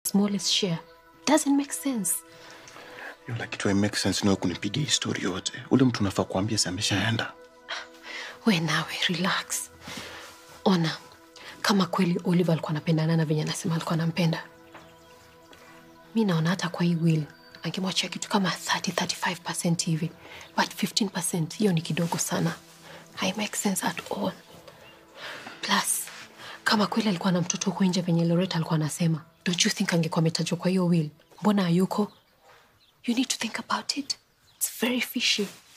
smallest share. Doesn't make sense. Yola kitu make sense niwe kunipigia histori yote. Ule mtu unafaa kuambia si ameshaenda. We nawe relax. Ona, kama kweli Oliver alikuwa anapendana na venye anasema alikuwa anampenda, mi naona hata kwa hii will angemwachia kitu kama 30 35% hivi, but 15% hiyo ni kidogo sana. Hai make sense at all. Plus, kama kweli alikuwa na mtoto huko nje venye Loretta alikuwa anasema, don't you think angekuwa ametajwa kwa hiyo will? Mbona hayuko? You need to think about it. It's very fishy.